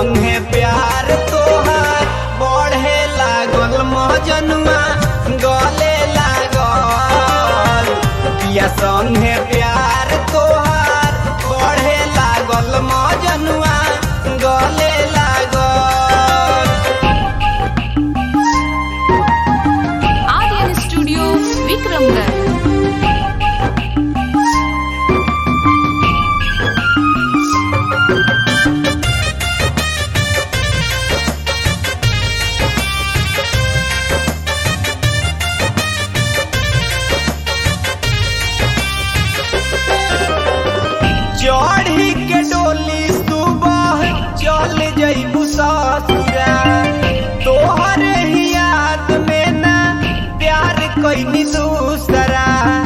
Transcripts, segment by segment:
संगे प्यार तोहार बढ़े लागल मजनुआ गले लागल पिया संगे प्यार तोहार बढ़े लागल मजनुआ गले लागल आर्यन स्टूडियो विक्रमगढ़ चढ़ी के डोली सुबह चल जइबू ससुरा तोहर ही याद में ना प्यार कैनी दूसरा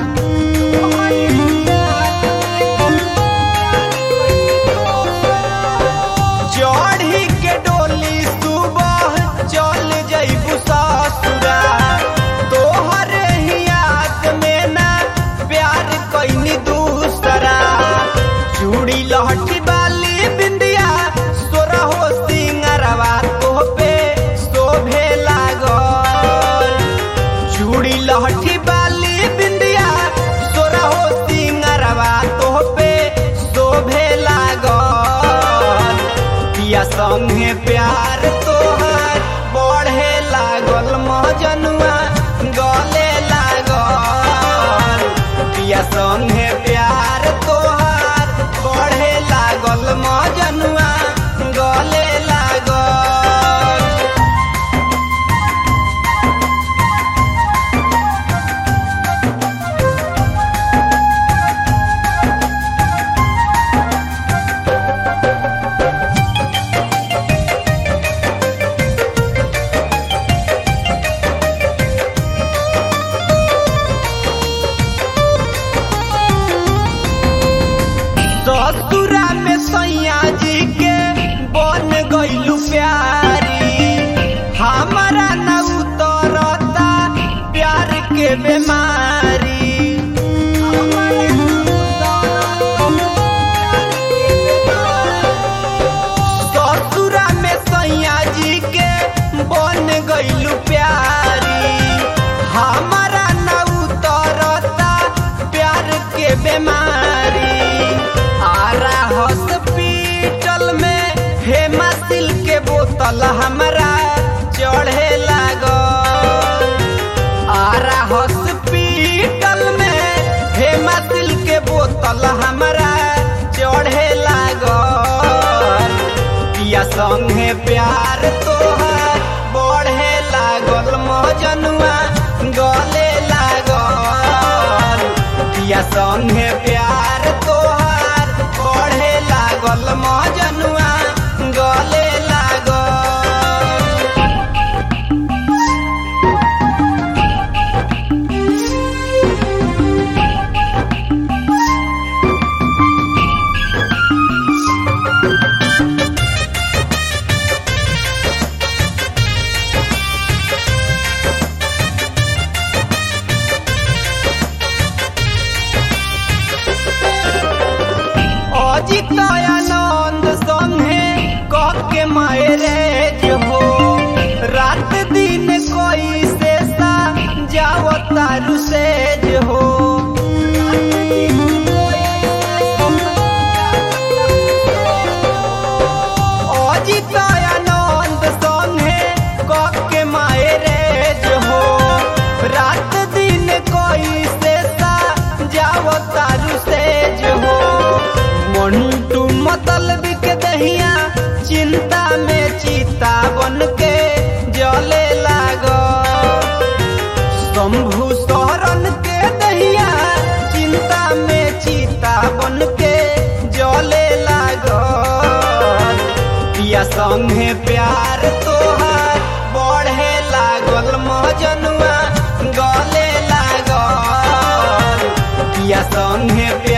चढ़ी के डोली सुबह चल जइबू ससुरा तोहर ही याद में ना प्यार कैनी दूसरा चूड़ी लहठी बाली बिंदिया सोरा हो सिंगरवा तोहपे शोभे लागल चूड़ी लहठी बाली बिंदिया सोरा हो सिंगरवा तोहपे शोभे लागल पिया संगे प्यार तोहार बढ़े लागल मजनुआ गले लागल पिया संगे प्यार तोहार बढ़े लागल मजनुआ गले लागल ससुरा में सैया जी के बन गइलू प्यारी हमारा न उतरता प्यार के बीमारी ससुरा में सैया जी के बन गइलू प्यारी हमारा न उतरता प्यार के बीमारी आरा हॉस्पिटल में हेमासिल के बोतल हमरा चढ़े लागल आरा हॉस्पिटल में हेमासिल के बोतल हमरा चढ़े लागल पिया संगे प्यार तोहार बढ़े लागल मजनुआ गले लागल पिया संगे प्यार तोहार बढ़े लागल मजनुआ गले लागल अजित आनंद संगे कह के मैरेज हो रात दिन कोई से सा जाओ तारू सेज हो अजित आनंद संगे कह के मैरेज हो रात दिन कोई से सा जाओ तारू सेज हो मंटू मतलब के दहिया चिंता में चीता बन के जले लागो शंभु शरण के दहिया चिंता में चीता बन के जले लागो पिया संगे प्यार तोहार बढ़े लागल मजनुआ गले लागल पिया संगे प्यार